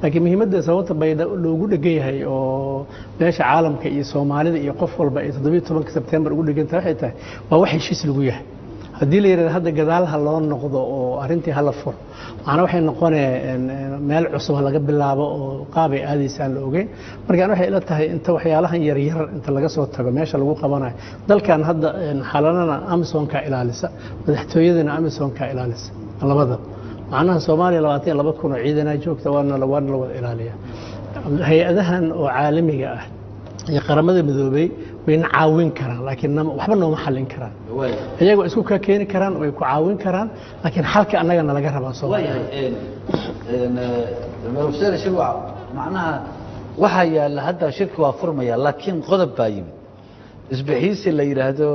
laakiin muhiimadda sababta bayda loogu dhegan yahay oo meesha caalamka iyo soomaalida iyo qof walba ay toddobiyo tobanka sebtembar ugu dhegantahay waxay tahay waa wax heshiis lagu yahay haddii la yidhahdo hadda gadaal ha loo noqdo oo arrintii hala furo macnaa waxay noqonee meel cusub laga bilaabo oo qaabay aadaysa aan la ogeyn markaan waxay ila tahay inta waxyaalahan yaryar inta laga soo tago meesha lagu qabanayo dalkan hadda xalanana amazonka ilaalisa madaxtooyadana amazonka ilaalisa labada macnaha soomaaliya labaatan iyo laba kun oo ciidanaa joogta waana waana la wada ilaaliya hay-adahan oo caalamiga ah iyo qaramada midoobey wayna caawin karaan laakiin waxba nooma xallin karaan iyagoo isku ka keeni karaan way ku caawin karaan laakiin xalka annagana laga rabaa soomaaliya shirwac macnaha waxaa yaalla hadda shirki waa furmaya laakiin qodob baa yimid isbixiisi la yidhaahdo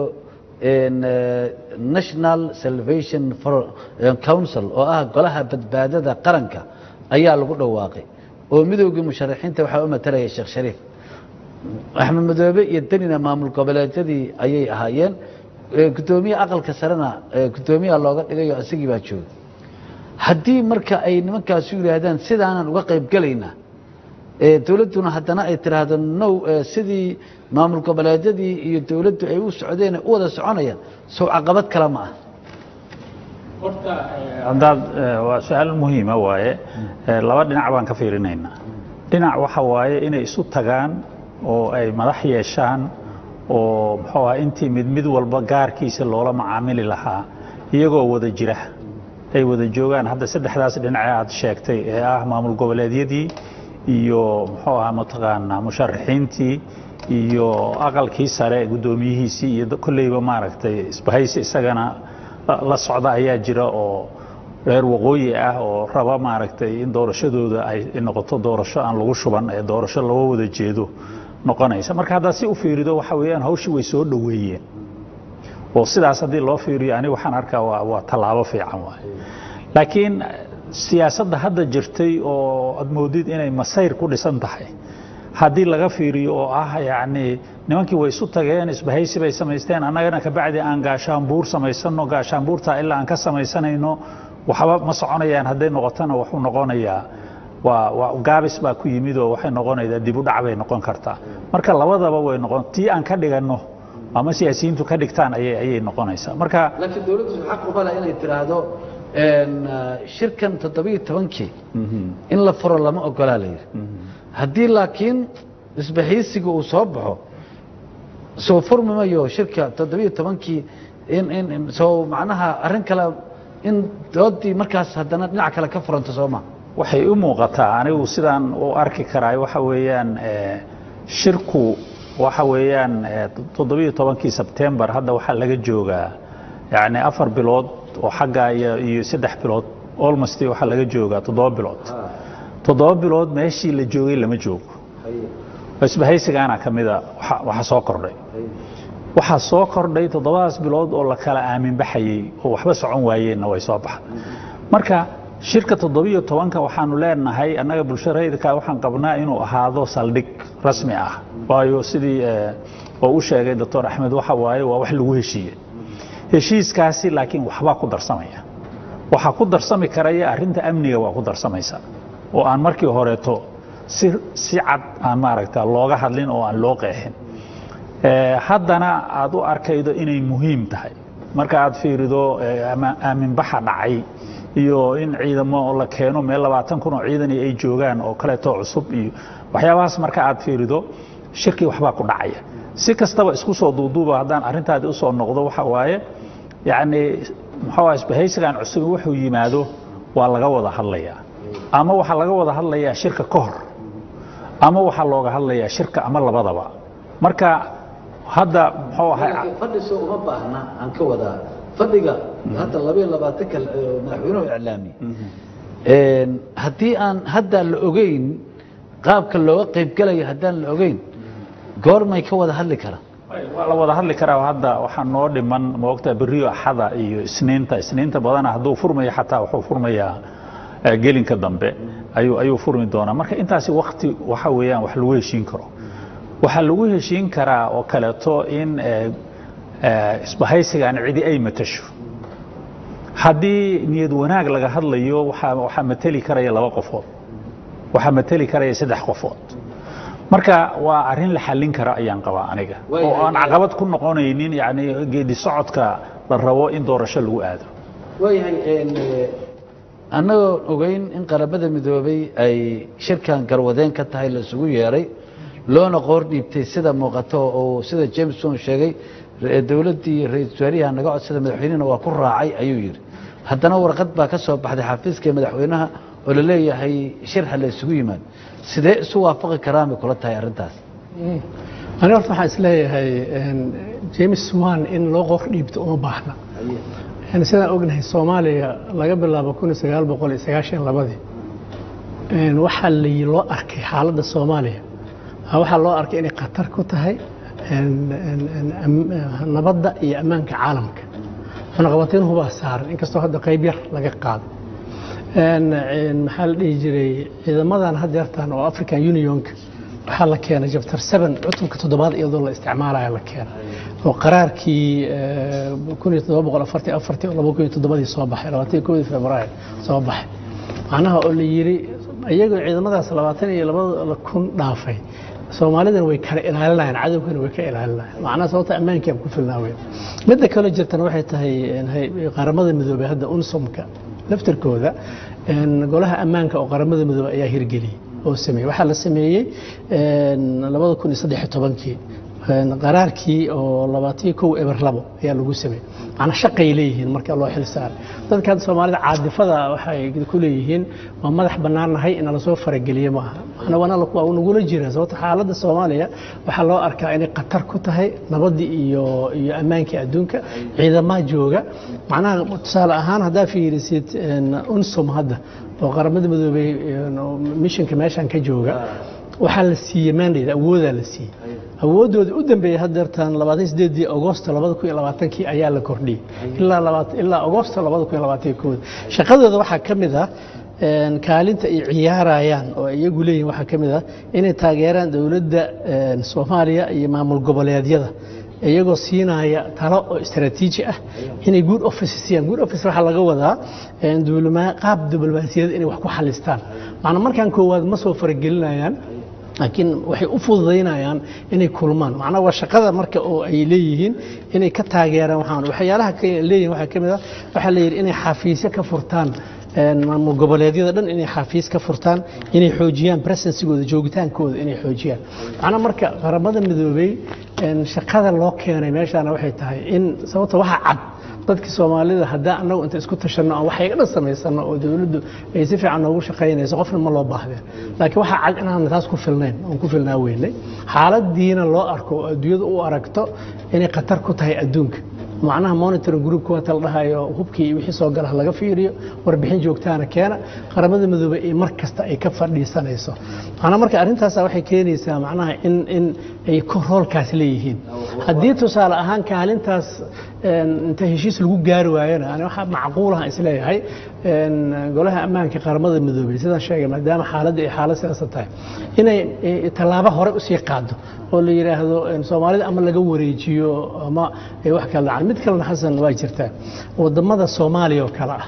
national salvation council oo ah golaha badbaadada qaranka ayaa lagu dhawaaqay oo midoogii musharaxiinta waxaa u matalaya sheekh shariif axmed madoobe iyo danina maamul goboleedyadii ayay ahaayeen gudoomiye aqalka sarena gudoomiyaha looga dhigayo isagii baa jooga haddii marka ay nimankaasu yidhaahdaan sidaanan uga qayb gelaynaa dowladduna haddana ay tiraahdo now sidii maamul goboleedyadii iyo dowladdu ay u socdeen u wada soconayaan sow caqabad kale ma ah horta haddaad waa su-aal muhiima waaye laba dhinac baan ka fiirinaynaa dhinac waxa waaye inay isu tagaan oo ay madax yeeshaan oo muxuu aha intii mid mid walba gaarkiisa loola macaamili lahaa iyagoo wada jira ay wada joogaan hadda saddexdaas dhinace aad sheegtay ee ah maamul goboleedyadii iyo muxuu aha mataqaanaa musharaxiintii iyo aqalkii sare guddoomiyihiisii iyo kolleyba maaragtay isbahaysi isagana la socda ayaa jira oo reer waqooyi ah oo raba maaragtay in doorashadooda ay noqoto doorasho aan lagu shuban ee doorasho loo wada jeedo noqonaysa marka haddaad si u fiirido waxa weeyaan hawshii way soo dhoweeyeen oo sidaas haddii loo fiiriyo aniga waxaan arkaa waa waa tallaabo fiican waay laakiin siyaasadda hadda jirtay oo aad moodid inay masayr ku dhisan tahay haddii laga fiiriyo oo ah yacni nimankii way isu tageen isbahaysi bay samaysteen annagana kabacdi aan gaashaanbuur samaysano gaashaanbuurtaa ilaa aan ka samaysanayno waxba ma soconayaan hadday noqotona wuxuu noqonayaa waa waa gaabis baa ku yimid oo waxay noqonaysaa dib u dhac bay noqon kartaa marka labadaba way noqon tii aan ka dhiganno ama siyaasiyiintu ka dhigtaan ayay ayay noqonaysaa marka laakiin dowladdu xaq uma leh inay tiraahdo shirkan toddobiyo tobankii in la furo lama ogolaa la yidhi haddii laakiin isbaxiisiga uu soo baxo soo furmi mayo shirka toddobiyo tobankii in in soo macnaha arrin kale in doodii markaas haddana dhinac kale ka furanto soo ma waxay u muuqataa anigu sidaan u arki karaay waxa weeyaan shirku waxa weeyaan toddobiyo tobankii sebtembar hadda waxaa laga joogaa yacni afar bilood oo xagga iyo iyo saddex bilood almost waxaa laga joogaa toddoba bilood toddoba bilood meeshii la joogay lama joogo isbahaysigaana ka mida waxa soo kordhay waxaa soo kordhay toddobadaas bilood oo la kala aamin baxayey oo waxba socon waayeenna way soo baxda marka shirka toddobiyo tobanka waxaanu leenahay annaga bulshada rayidka waxaan qabnaa inuu ahaado saldhig rasmi ah waayo sidii oo u sheegay doctor axmed waxa waaye waa wax lagu heshiiyey heshiiskaasi laakiin waxbaa ku darsamaya waxaa ku darsami karaya arrinta amniga waa ku darsamaysa oo aan markii horeeto si si cad aan maaragta looga hadlin oo aan loo qeexin haddana aad u arkaydo inay muhiim tahay marka aad fiirido aaminbaxa dhacay iyo in ciidamo la keeno meel labaatan kun oo ciidani ay joogaan oo kaleeto cusub iyo waxyaabahaas marka aad fiirido shirkii waxbaa ku dhacaya si kastaba isku soo duuduuba haddaan arrintaadi usoo noqdo waxa waaye yacni muxuu isbahaysigan cusub wuxuu yimaado waa laga wada hadlayaa ama waxaa laga wada hadlayaa shirka ka hor ama waxaa looga hadlayaa shirka ama labadaba marka hadda muxuu ahay fadhiso uma baahna aan ka wadaa fadhiga hadda labayo labaatanka madaxweynuhu iclaamiye haddii aan haddaan la ogeyn qaabka looga qaybgalayo haddaan la ogeyn goormay ka wada hadli karaan waa la wada hadli karaa hadda waxaa noo dhiman moogta beriyo axada iyo isniinta isniinta badana hadduu furmayo xataa wuxuu furmayaa gelinka dambe ayuu ayuu furmi doonaa marka intaasi wakti waxa weeyaan wax lagu heshiin karo waxaa lagu heshiin karaa oo kaleeto in isbahaysigan cidi ay matasho haddii niyad wanaag laga hadlayo waxaa waxaa mateli karaya laba qofood waxaa mateli karaya saddex qofood marka waa arrin la xallin kara ayaan qabaa aniga Way- oo aan caqabad ku noqonaynin yani geedi socodka la rabo in doorasho lagu aado waayahay annagoo ogeyn in qaramada midoobay ay shirkan garwadeen ka tahay la isugu yeeray loona qoor dhiibtay sida muuqato oo sida jameson sheegay re- dowladdii ra-iisul wasaariyaha naga codsada madaxweynehina waa ku raacay ayuu yidhi haddana warqad baa ka soo baxday xafiiska madaxweynaha oo la leeyahay shir ha la isugu yimaado sidee isu waafaqi karaan bay kula tahay arrintaas ani horta waxaan isleeyahay een, james wan in loo qoor dhiibto uma baahna Een, sidaan ognahay soomaaliya laga bilaabo kun iyo sagaal boqol iyo sagaashan labadii een, waxaa la- loo arkay xaaladda soomaaliya ah, waxaa loo arkay inay khatar ku tahay een, een, een, am- nabadda iyo ammaanka caalamka cunaqabateyn hubaa saaran inkastoo hadda qayb yar laga qaado Een, een, maxaa la dhihi jiray ciidamadan had yeertaan oo african unionka waxaa la keenay jabtar 7 cutubka toddobaad iyadoo la isticmaalaya la keenay oo qaraarkii eh, 1744 oo 2007 soo baxay 21 februaayo soo baxay macnaha oo la yiri iyagoo ciidamadaas 20 iyo 2 kun dhaafay soomaalidan way kala ilaalinayaan cadowgana way ka ilaalinayaan macnaha sababta ammaankii ku filnaaween midda kale jirtana waxay tahay een, hay- qaramada midoobay hadda unsumka laftirkooda een, golaha ammaanka oo qaramada midoobay ayaa hirgeliyey oo sameeyey waxaa la sameeyey een, labada kun iyo saddex iyo tobankii een, qaraarkii oo labaatan kow eber labo ayaa lagu sameeyey macnaa shaqay leeyihiin marka loo xil saaray dadka hadda soomaalida caadifada waxay ku leeyihiin waa madax bannaannahay in lasoo farageliye maaha macnaa waana la- waa nagula jira sababto xaaladda soomaaliya waxaa loo arkaa inay khatar ku tahay nabadii iyo iyo ammaankii adduunka ciidamaha jooga macnaha tusaale ahaan haddaa fiirisid een, unsum hadda oo qaramada midoobay een, oo missionka meeshan ka jooga waxaa la siiyey mandate awoodaa la siiyey awoodooda u dambeeyey hadeertan labaatan sideedii agosto labada kun iyo labaatankii ayaa la kordhiyey ilaa labaat- ilaa agosto labada kun iyo labaatan kooda shaqadooda waxaa ka mid ah een, kaalinta ay ciyaarayaan oo ay iyagu leeyihin waxaa ka mid ah inay taageeraan dowladda een, soomaaliya iyo maamul goboleedyada iyagoo siinaya talo oo istaraatiiji ah inay good office siiyaan good office waxaa laga wadaa een, duulama- qaab diblomaasiyadeed inay wax ku xalistaan macnaa markaan koowaad ma soo faragelinayaan laakiin waxay u fududaynayaan inay kulmaan macnaha waa shaqada marka oo ay leeyihiin inay ka taageeraan waxaan waxyaalaha ka leeyihiin waxaa ka mid ah waxaa la yidhi inay xafiisyo ka furtaan een, maamul goboleedyada dhan inay xafiis ka furtaan inay xoojiyaan presensigooda joogitaankooda inay xoojiyaan macnaha marka qaramada midoobey een, shaqada loo keenay meeshaana waxay tahay in sababta waxa cad dadka soomaalida haddaan annagu inta isku tashanno aan waxay dhan samaysano oo dowladdu ay si fiican noogu shaqaynayso qofna ma loo baahdeen laakiin waxaa cad inaan taas ku filnayn oon ku filnaa weynay xaaladiina loo arko oo adduunyada u aragto inay khatar ku tahay adduunka macnaha monitoring group kuwa tal dhahayo hubkii iyo wixii soo gala laga fiiriyo warbixin joogtaana keena qaramada midoobay ee mar kasta ay ka fadhiisanayso macnaha marka arrintaas waxay keenaysaa macnaha in in ay ko roolkaas leeyihiin haddii tusaale ahaan kaalintaas een, inta heshiis lagu gaari waayana ani waxaa macquulaha isleeyahay een, golaha ammaanka qaramada midoobay sidaan sheegay maadaama xaaladda ay xaalad sidaasa tahay inay eh, tallaabo hore usii qaado oo la yidhaahdo een, soomaalida ama laga wareejiyo ama ay wax kala dhacaan mid kalena xasan waa jirtaa wadamada soomaaliya oo kale ah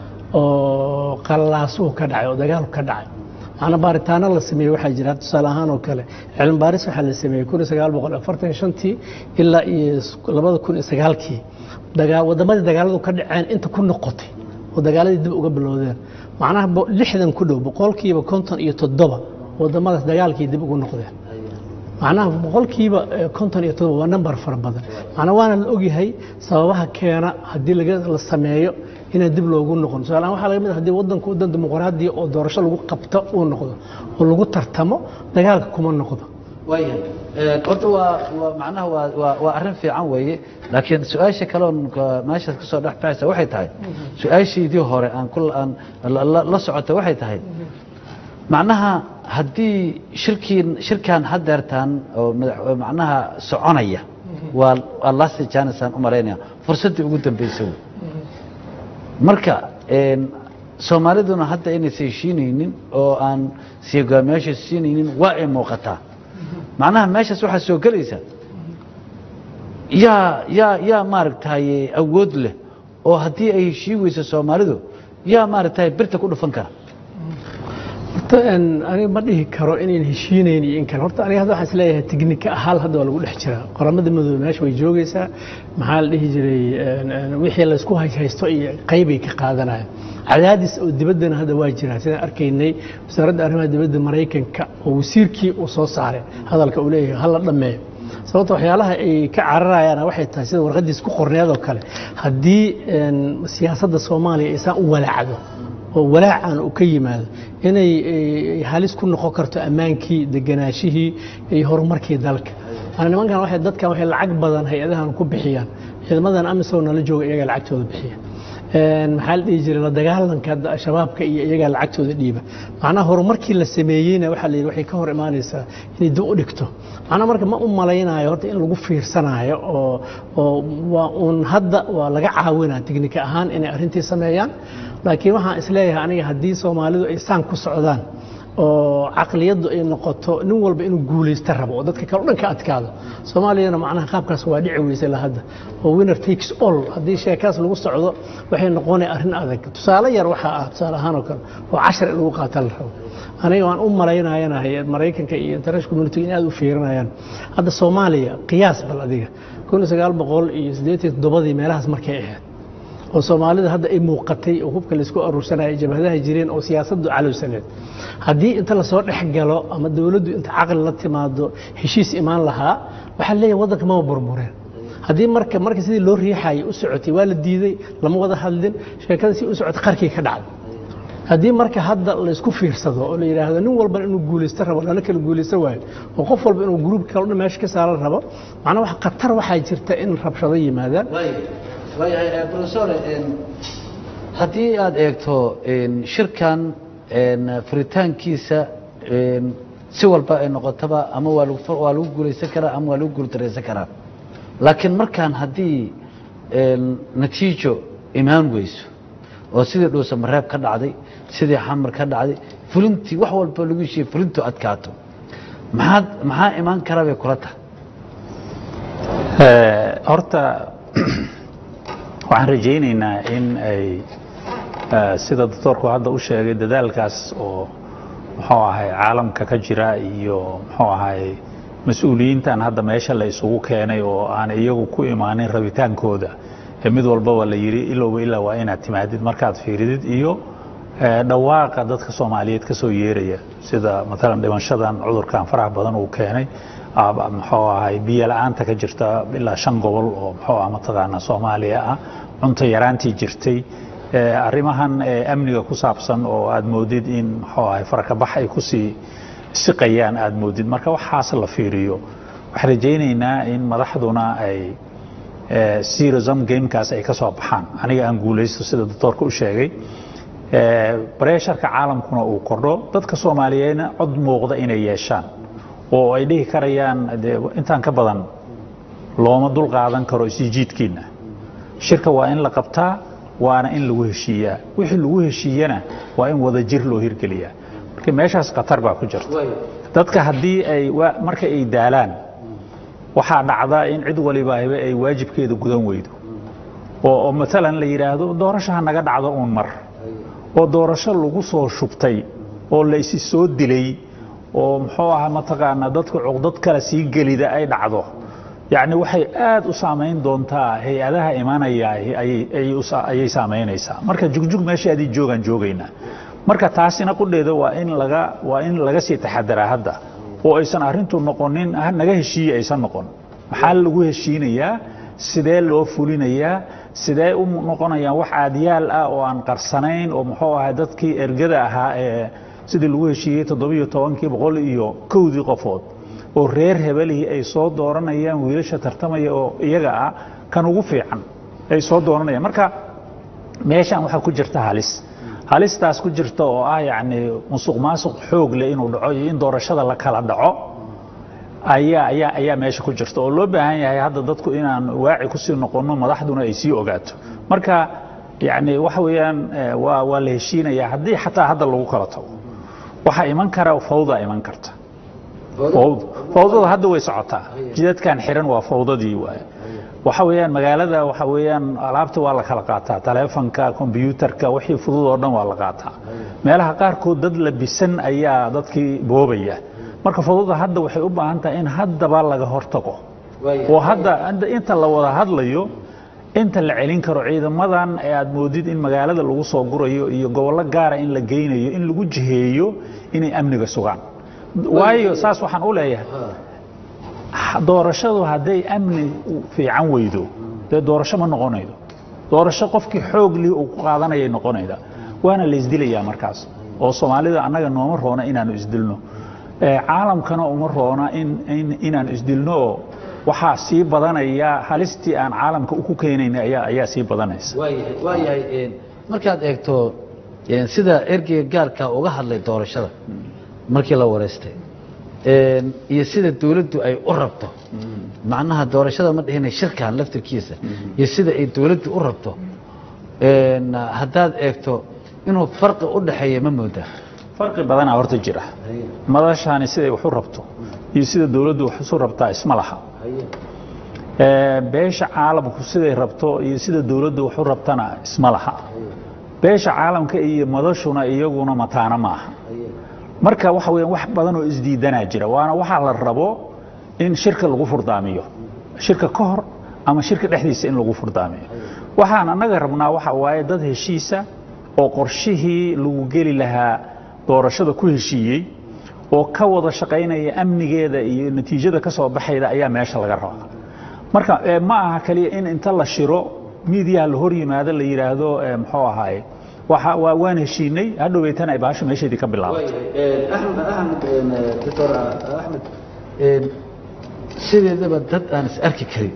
oo qallaasuhu ka dhacay oo dagaalku ka dhacay macna baaritaano la sameeyey waxaa jira tusaale ahaan oo kale cilmi baaris waxaa la sameeyey kun iyo sagaal boqol afartan shantii ilaa iyo labada kun iyo sagaalkii dagaa wadamadii dagaaladu ka dhaceen inta ku noqotay oo dagaaladii dib uga bilowdeen macnaha bo- lixdan ku dhow boqolkiiba konton iyo toddoba wadamadaas dagaalkii dib ugu noqdeen macnaha boqolkiiba eh, konton iyo todoba waa nambar fara badan macnaa waana la ogyahay sababaha keena haddii laga la sameeyo inaan dib loogu noqon tusaalehaan waxaa laga mid ah haddii waddanku waddan dimuqraadiya oo doorasho lagu qabto uu noqdo oo lagu tartamo dagaalka kuma noqdo waayahay Een, horta waa waa macnaha waa waa waa arrin fiican weeye laakiin su-aasha kaloon ka- meeshaas ka soo dhex baxaysa waxay tahay su-aashaydii hore aan ku aan la- la la socota waxay tahay macnaha haddii shirkiin shirkan hadeertaan oo madax oo macnaha soconaya waa waa last chance aan u malaynaya fursaddii ugu dambeysay wey marka een, soomaaliduna hadda inaysa heshiinaynin oo aan sigogaamiyaasha siinaynin waa ay muuqataa macnaha meeshaas waxaa soo gelaysa yaa yaa yaa maaragtay awood leh oo haddii ay heshiin weyso soomaalidu yaa maaragtay birta ku dhufan kara horta een, aniga ma dhihi karo inayn heshiinayn iyo in kale horta aniga hadda waxaan isleeyahay teknika ahaan hadda waa lagu dhex jiraa qoramada madoobe meesha way joogaysaa maxaa la dhihi jiray een, een, wixii laysku haysto iyo qaybay ka qaadanaya cadaadis oo dibaddana hadda waa jiraa sidaan arkaynay wasaaradda arrimaha dibadda maraykanka oo wasiirkii uu soo saaray hadalka uu leeyahay hala dhammeeyo sababta waxyaalaha ay ka cararayaan waxay tahay sida warqadiis ku qorneed oo kale haddii een, siyaasadda soomaaliya aysan u walaacdo oo walaacan uu ka yimaado inay ay halis ku noqon karto ammaankii deganaashihii iyo horumarkii dalka maana nimankan waxay dadkan waxay lacag badan hay-adahan ku bixiyaan ciidamadan amisom nala jooga iyagaa lacagtooda bixiya Een, maxaa la dhihi jiray la dagaalanka da- shabaabka iyo iyagaa lacagtooda dhiiba macnaha horumarkii la sameeyeyna waxaa la yidhi waxay ka hor imaanaysaa inay dib u dhigto macnaha marka ma u malaynayo horta in lagu fiirsanayo oo oo waa uun hadda waa laga caawinaa teknika ahaan inay arrintii sameeyaan laakiin waxaan isleeyahay aniga haddii soomaalidu ay saan ku socdaan oo caqliyaddu ay noqoto nin walba inuu guulaysta rabo oo dadka kale o dhan ka adkaado soomaaliyana macnaha qaabkaas waa dhici weysay la hadda oo winner takes all haddii sheekaas lagu socdo waxay noqonaya arrin adag tusaale yar waxaa ah tusaale ahaan oo kale oo cashar in lagu qaata la rabo aniga waan u malaynayanahay maraykanka iyo international community in aad u fiirinayaan hadda soomaaliya qiyaas bal adiga kun iyo sagaal boqol iyo siddeetan iyo toddobadii meelahaas markay ahayd oo soomaalida hadda ay muuqatay oo hubka laysku aruursanaya jabhadaha jireen oo siyaasaddu calowsaneed haddii inta lasoo dhex galo ama dowladdu inta caqli la timaado heshiis imaan lahaa waxaa leeyahay waddanka mama burbureen haddii marka marka sidii loo riixayay u socotay waa la diiday lama wada hadlin sheekada si u socotay qarkii ka dhacday haddii marka hadda laysku fiirsado oo la yidhaahdo nin walbana inuu guulaysto rabo lana kala guulaysto waayo oo qof walba inuu gruubka kale o dhan meesha ka saaran rabo macnaa wax khatar waxaa jirta in rabshado yimaadaan waayahay profesor haddii aad eegto shirkan furitaankiisa si walba ay noqotaba ama waa lagu waa lagu guulaysan karaa ama waa lagu guuldaraysan karaa laakiin markaan haddii natiijo imaan weyso oo sidii dhuusa mareeb ka dhacday sidii xamar ka dhacday fulintii wax walba lagu heshiiyey fulintu adkaato maxaad maxaa imaan kara bay kula tahay horta waxaan rajaynaynaa in ay sida doctoorku hadda u sheegay dadaalkaas oo muxuu ahay caalamka ka jira iyo muxuu ahay mas-uuliyiintan hadda meesha la isugu keenay oo aan iyagu ku imaanin rabitaankooda ee mid walbaba la yidhi ilowba ilaa waa inaad timaadid markaad fiiridid iyo dhawaaqa dadka soomaaliyeed ka soo yeeraya sida maalan dhimashadan cudurkan faraha badan uu keenay muxuu ahay biyo la-aanta ka jirta ilaa shan gobol oo muxuu ah mataqaanaa soomaaliya ah cunto yaraantii jirtay arrimahan amniga ku saabsan oo aad moodid in muxuu ahay farakabax ay kusii siqayaan aad moodid marka waxaas la fiiriyo waxaan rajaynaynaa in madaxduna ay serism gamekaas ay ka soo baxaan aniga aan guulaysto sida doctoorka u sheegay bareesharka caalamkuna uu kordho dadka soomaaliyeedna cod muuqda inay yeeshaan oo ay dhihi karayaan de intaan ka badan looma dul qaadan karo isijiidkiina shirka waa in la qabtaa waana in lagu heshiiyaa wixii lagu heshiiyana waa in wada jir loo hirgeliyaa marka meeshaas khatar baa ku jirta dadka haddii ay marka ay daalaan waxaa dhacda in cid waliba ay waajibkeeda gudan weydo oo maalan la yidhaahdo doorasho ha naga dhacdo uun mar oo doorasho lagu soo shubtay oo la isi soo dilay oo muxuu ahaa mataqaanaa dadka cuqdad kale sii gelida ay dhacdo yacni waxay aad u saamayn doontaa hay-adaha imanaya ayay saamaynaysaa marka jugjug meesha adii joogaan joogaynaa marka taasina qudheeda waa in laga waa in laga sii taxadaraa hadda oo aysan arrintu noqonin naga heshiiye aysan noqon maxaa lagu heshiinayaa sidee loo fulinayaa sidee u noqonayaan wax aadyaal ah oo aan qarsanayn oo muxuu ahay dadkii ergada ahaa ee sidii lagu heshiiyey toddobiyo tobankii boqol iyo kowdii qofood oo reer hebelihii ay soo dooranayaan wiilasha tartamaya oo iyaga ah kan ugu fiican ay soo dooranayaan marka meeshan waxaa ku jirta halis halistaas ku jirta oo ah yacni musuq maasuq xoog leh inuu dhaco iyo in doorashada la kala dhaco ayaa ayaa ayaa meesha ku jirta oo loo baahan yahay hadda dadku inaan waaci kusii noqonno madaxduna ay sii ogaato marka yacni waxa weeyaan waa waa la heshiinayaa haddii xataa hadda lagu kala tago waxaa iman kara fawda iman karta fawd fawdada hadda way socotaa jidadkan xiran waa fawdadii waaye waxa weeyaan magaalada waxa weeyaan alaabta waa la kala qaataa taleefanka kombyuutarka wixii fudud oo dhan waa la qaataa meelaha qaarkood dad labisan ayaa dadkii boobaya marka fududa hadda waxay u baahan tahay in haddaba laga hortago oo hadda hadda inta la wada hadlayo inta la celin karo ciidamadan ee aad moodid in magaalada lagu soo gurayo iyo gobollo gaara in la geynayo in lagu jiheeyo inay amniga sugaan waayo saas waxaan u leeyahay doorashadu hadday amni fiican weydo dee doorasho ma noqonaydo doorasho qofkii xoog lih uu ku qaadanayay noqonayda waana la isdilayaa markaas oo soomaalida annaga nooma roona inaanu isdilno ee caalamkana uma roona in in- inaanu isdilno oo waxaa sii badanaya halistii aan caalamka ku keenayn ayaa ayaa sii badanaysa waayahay waayahay een, markaad eegto een, sida ergeyga gaarka uga hadlay doorashada markii la wareystay een, iyo sida dawladdu ay u rabto macnaha doorashada ma dhihina shirkan laftirkiisa iyo sida ay dawladdu u rabto een, haddaad eegto inuu farqi u dhaxeeya ma moodaa farqi badanaa horta jira madashaani siday wax u rabto iyo sida dawladdu wax isu rabtaa isma laha Ee, beesha caalamku siday rabto iyo sida dawladdu wax u rabtana isma laha beesha caalamka iyo madashuna iyaguna mataana ma aha marka waxa weeyaan wax badan oo isdiidanaa jira waana waxaa la rabo in shirka lagu furdaamiyo shirka ka hor ama shirka dhexdiisa in lagu furdaamiyo waxaan annaga rabnaa waxa waaye dad heshiisa oo qorshihii lagu geli lahaa doorashada ku heshiiyey oo ka wada shaqaynaya amnigeeda iyo natiijada ka soo baxayda ayaa meesha laga rabaa marka ee, ma aha kaliya in inta la shiro miidiyaha la hor yimaado la yidhaahdo ee, muxuu ahaaye waxa waa waan heshiinay hadhoweytana ay baasho meesheedii ka bilaabato axmed axmed doctor axmed sideedaba dad aan is arki karin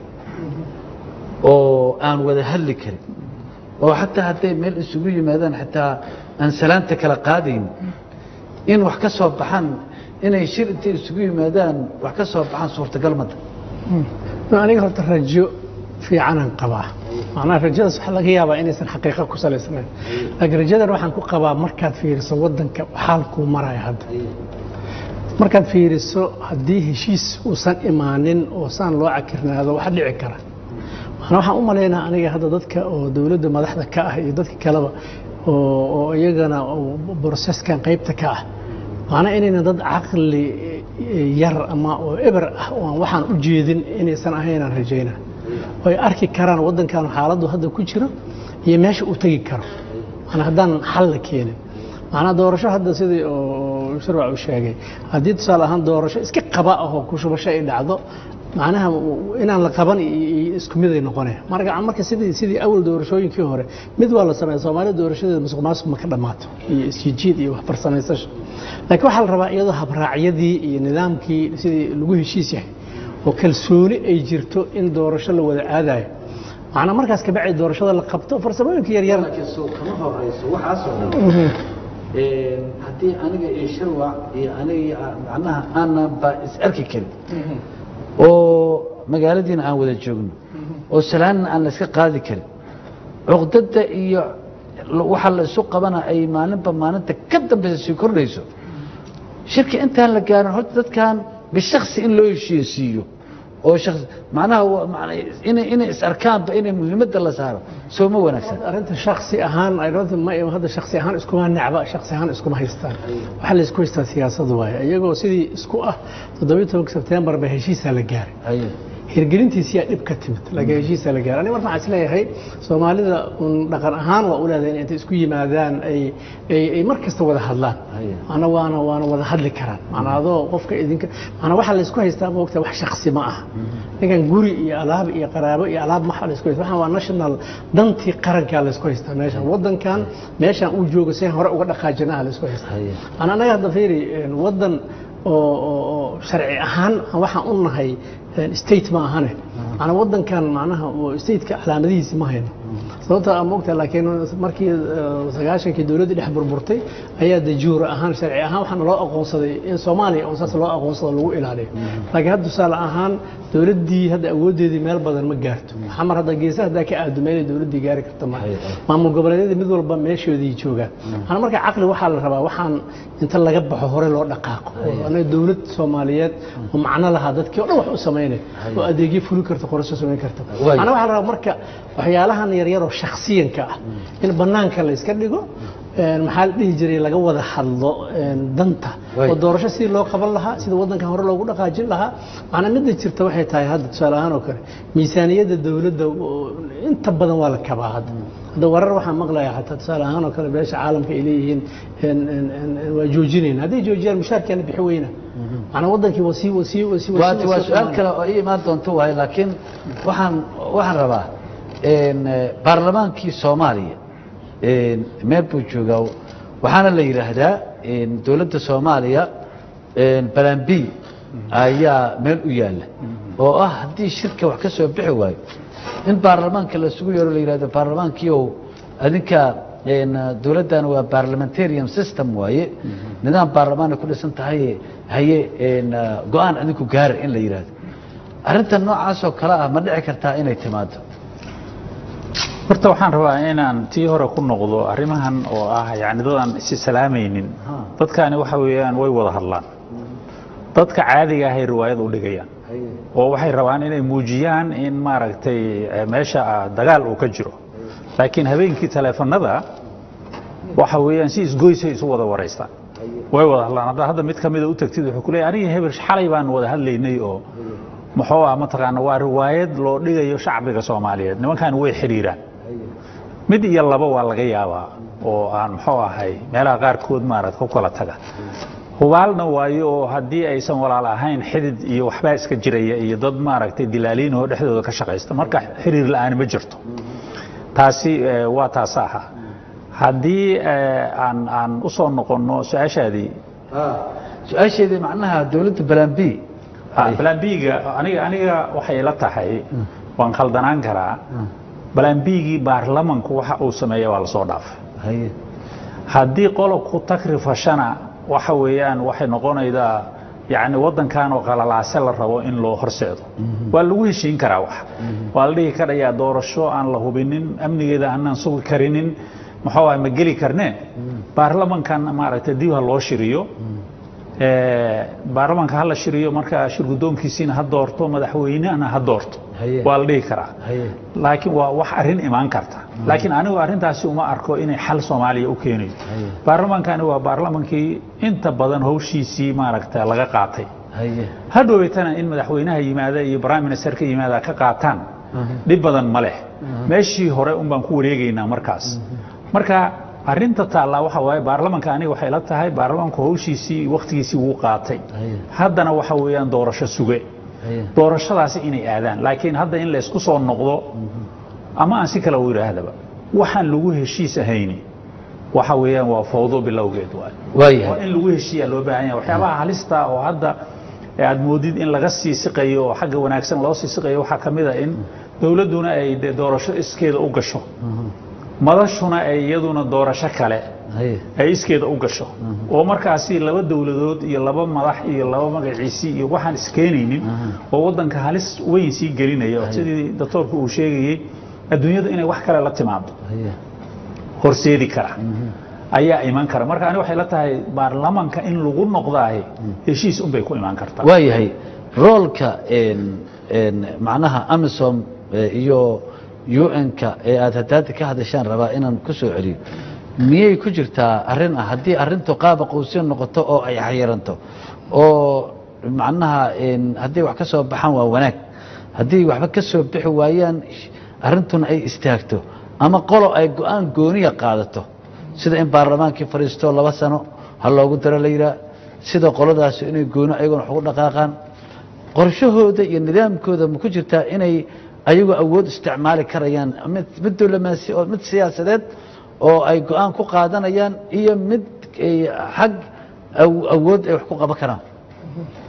oo aan wada hadli karin oo xataa hadday meel isugu yimaadaan xataa aan salaanta kala qaadayn in wax ka soo baxaan inay shir intay isugu yimaadaan wax ka soo baxaan suurtagal mada aniga horta rajo fiicanaan qabaa macnaha rajadaas waxaa laga yaabaa inaysan xaqiiqa ku salaysnayn laakiin rajadan waxaan ku qabaa markaad fiiriso waddanka xaalkuu maraya hadda markaad fiiriso haddii heshiis uusan imaanin oo saan loo cakirnaado wax dhici kara macnaa waxaan u malaynaa aniga hadda dadka oo dowladda madaxda ka ah iyo dadka kaleba oo oo iyagana oo broseskan qaybta ka ah macnaa inayna dad caqli yar ama oo eber ah oo aan waxaan u jeedin inaysan ahaynaan rajaynaa oo ay arki karaan waddankan xaaladdu hadda ku jiro iyo meesha uu tegi karo macnaa haddaan xal la keenin macnaa doorasho hadda sidii oo shirwac uu sheegay haddii tusaale ahaan doorasho iska qaba ah oo kushubasho ay dhacdo macnaha inaan la qaban iyo isku mid ay noqonaya marka marka sidii sidii awal doorashooyinkii hore mid waa la sameeya soomaalida doorashadeeda musuq maasuq ma ka dhammaato iyo isjijiid iyo waxbarsamaysasho laakiin waxaa la rabaa iyadoo habraacyadii iyo nidaamkii sidii lagu heshiis yahay oo kalsooni ay jirto in doorasho la wada aadayo macnaa markaas kabacdi doorashada la qabto farsamooyinka yaryar laakiin soo kama horeyso waxaasoo dhan haddii aniga iyo shirwac iyo aniga iyo macnaha aanan ba is arki karin oo magaaladiina aan wada joogno oo salaanna aan la iska qaadi karin cuqdada iyo waxa la isu qabana ay maalinba maalinta ka dambaysa sii kordhayso shirka intaan la gaarin horta dadkan bishaksi in loo heshiisiiyo oo shaqsi macnaha waa- macna- inay inay is arkaanba inay muhiimadda la saaro soo ma wanaagsan arrinta shaksi ahaan I don't think ma hadda shaksi ahaan iskuma nacba shaksi ahaan iskuma haystaan waxa la isku haystaa siyaasadu waaye iyagoo sidii isku ah 17 September ba heshiisa la gaaray Haye. hirgelintiisiyaa dhib ka timid laakiin heshiisa la gaaray aniga marka waxaan isleeyahay soomaalida un dhaqan ahaan waa u leedahay in intay isku yimaadaan ay ay ay mar kasta wada hadlaan Haye. macna waana waana wada hadli karaan macnaa adoo qofka idinka macnaa waxaa la isku haystaa moogta wax shaksi ma aha ninkan guri iyo alaab iyo qaraabo iyo alaab maxa la isku haystaa waxaan waa national dantii qarankaa la isku haystaa meeshan waddankan meeshan uu joogo si hore uga dhaqaajinaha la isku haystaa Haye. macnaa anaga hadda fiiri een, waddan oo oo- oo sharci ahaan waxaan u nahay een, state ma ahane macnaa waddankan macnaha oo stateka calaamadihiisi ma hayno sababta aan moogtahay laakiin markii eh, sagaashankii dowladdii dhex burburtay ayaa de juura ahaan sharci ahaan waxaana loo aqoonsaday in soomaaliya oo saas loo aqoonsado lagu ilaaliyo laakiin hadda tusaale ahaan dowladdii hadda awooddeedii meel badan ma gaarto xamar hadda geesaha haddaa ka aado meelay dowladdii gaari karta ma maamul goboleedyada mid walba meeshoodii joogaan waxaana marka caqli waxaa la rabaa waxaan inta laga baxo hore loo dhaqaaqo oo anaga dowlad soomaaliyeed oo macno lahaa dadkii oo dhan wax u samaynay oo adeegyo fuli karta qorasho samayn karta Waay. macnaa waxaa la rabaa marka waxyaalahan yaryaroo shakhsiyanka ah in bannaanka la iska dhigo een, maxaa la dhihi jiray laga wada hadlo een, danta Waay. oo doorasho sidii loo qaban lahaa sida waddankan hore loogu dhaqaajin lahaa macnaa midda jirta waxay tahay hadda tusaale ahaan oo kale miisaaniyadda dowladda oo inta badan waa la kabaa hadda hadda warar waxaan maqlayaa xataa tusaale ahaan oo kale beesha caalamka ay leeyihiin een, een, een, een, waa joojinayna hadday joojiyaan mushaarkeena bixi weyna macnaa waddankii wasii wasii wasii waa wasii- waa wasii su-aal xumaanaya. kale oo ii imaan doonto waaye laakiin waxaan waxaan rabaa een, eh, baarlamaankii soomaaliya een, meel buu joogaa waxaana la yidhaahdaa een, dowladda soomaaliya een, balan b ayaa meel u yaalla oo ah haddii shirka wax ka soo bixi waayo in baarlamaanka lasugu yeero la yidhahdo baarlamaankiiow adinka een, dowladdan waa parliamentarian system waaye nidaam baarlamaanay ku dhisan tahay haye een, go-aan adinku gaara in la yidhaahdo arrintan noocaasoo kale ah ma dhici kartaa inay timaado horta waxaan rabaa inaan tii hore ku noqdo arrimahan oo ah yani dadaan isi salaamaynin dadkani waxa weeyaan way wada hadlaan dadka caadiga ahay riwaayad u dhigayaan oo waxay rabaan inay muujiyaan in maaragtay eh, meesha ah dagaal uu ka jiro laakiin habeenkii taleefanada waxa weeyaan si isgoysay isu wada waraystaan way wada hadlaan hadda hadda mid ka mida u tagtid wuxuu ku leeyahay aniga hebel xalay baan wada hadlaynay oo muxuu ah mataqaana waa riwaayad loo dhigayo shacbiga soomaaliyeed nimankan way xidhiiraan mid iyo laba waa laga yaabaa oo aan muxuu ahay meelaha qaarkood maarad ku kala taga hubaalna waayo oo haddii aysan walaal ahayn xidid iyo waxbaa iska jiraya iyo dad maaragtay dilaaliin oo dhexdooda ka shaqaysta marka xiriir la'aani ma jirto taasi eh, waa taas aha haddii eh, aan aan u soo noqonno su-aashaadii su-aasheedii macnaha dowladda balan b balan biga aniga aniga waxay la tahay waan khaldanaan karaa balan bigii baarlamanku waxa uu sameeya waa lasoo dhaafay haye haddii qolob ku takrifashana waxa weeyaan waxay noqonaydaa yani waddankan oo qalalaase la rabo in loo horseedo waa lagu heshiin karaa wax waa la dhihi karayaa doorasho aan la hubinin amnigeeda aanaan sugi karinin muxuu ah ma geli karnee baarlamankan maaragtay dib ha loo shiriyo Eh, baarlamanka ha la shiriyo marka shir guddoonkiisiina ha doorto madaxweynehana ha doorto Haye. waa la dhihi karaa haye laakiin waa wax arrin imaan karta laakiin anigu arrintaasi uma arko inay xal soomaaliya u keenayo baarlamankani waa baarlamankii inta badan howshiisii maaragta laga qaatay haye hadhoweytana in madaxweynaha yimaada iyo prime minister ka yimaada ka qaataan dhib badan ma leh meeshii hore un baan ku wareegaynaa markaas marka arrinta taallaa waxa waaye baarlamanka aniga waxay la tahay baarlamanku howshiisii wakhtigiisii wuu qaatay Haye. haddana waxa weeyaan doorasho suge haye doorashadaasi inay aadaan laakiin hadda in laysku soo noqdo ama aan si kale u idhaahdaba waxaan lagu heshiis ahayni waxa weeyaan waa fawdo bilowgeed waay waa waayahay in lagu heshiiyaa loo baahan yahay waxyaabaha halista oo hadda aad moodid in laga sii siqayo oo xagga wanaagsan loo sii siqayo waxaa ka mid a in dowladduna ay dee doorasho iskeeda u gasho madashuna ay iyaduna doorasho kale haye ay iskeeda u gasho oo markaasi laba dowladood iyo laba madax iyo laba magaciisi iyo waxaan iskeenaynin oo waddanka halis weyn sii gelinaya oo sidii doctoorku uu sheegayey adduunyadu inay wax kale la timaado haye horseedi kara ayaa iman kara marka ani waxay la tahay baarlamanka in lagu noqdaahi heshiis unbay ku imaan kartaa waayahay roolka een een macnaha amisom eh, iyo un-ka ee aad hadaada ka hadashaan rabaa inaan ku soo celiyo miyay ku jirtaa arrin ah haddii arrintu qaaba qowsiyo noqoto oo ay xayiranto oo macnaha een haddii wax ka soo baxaan waa wanaag haddii waxba ka soo bixi waayaan arrintuna ay istaagto ama qolo ay go-aan gooniya qaadato sida in baarlamaankii fadhiisto laba sano ha loogu daro la yidhaah sida qoladaasi inay gooni ayaguna wax ugu dhaqaaqaan qorshahooda iyo nidaamkooda ma ku jirtaa inay ayagu awood isticmaali karayaan mid mid dowlamaasi oo mid siyaasadeed oo ay go-aan ku qaadanayaan iyo mid ay xag aw- awood ay wax ku qaban karaan